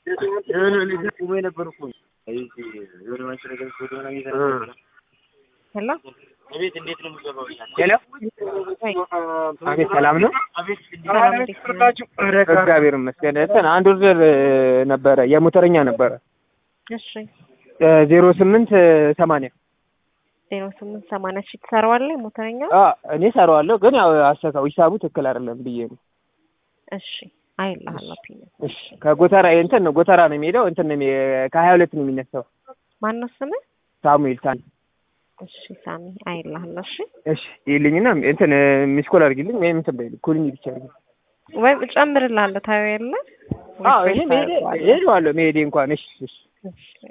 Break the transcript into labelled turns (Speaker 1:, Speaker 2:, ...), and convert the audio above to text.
Speaker 1: ሄሎ
Speaker 2: ሄሎ አቤት፣ ሰላም ነው?
Speaker 1: ሰላም እንዴት ነህ?
Speaker 2: እግዚአብሔር ይመስገን። እንትን አንድ ኦርደር ነበረ የሞተረኛ ነበረ
Speaker 1: እሺ
Speaker 2: ዜሮ ስምንት ሰማንያ
Speaker 1: ዜሮ ስምንት ሰማንያ ሺህ ትሰራዋለህ ሞተረኛ?
Speaker 2: እኔ ሰራዋለሁ፣ ግን ያው አሰካው ሂሳቡ ትክክል አይደለም ብዬ ነው።
Speaker 1: እሺ አይልሃለሁ ፒን
Speaker 2: እሺ ከጎተራ እንትን ነው ጎተራ ነው የሚሄደው እንትን ነው የሚ- ከሀያ ሁለት ነው የሚነሳው
Speaker 1: ማነው ስምህ?
Speaker 2: ሳሙኤል ሳን
Speaker 1: እሺ ሳሚ አይልሃለሁ። እሺ
Speaker 2: እሺ ይልኝና እንትን ሚስኮል አድርጊልኝ ወይም እንትን በይልኝ ኩልኝ ብቻ ነው።
Speaker 1: ወይም እጨምርልሃለሁ ታየው የለ
Speaker 2: አዎ እኔ መሄዴ እሄደዋለሁ መሄዴ እንኳን እሺ እሺ
Speaker 1: እሺ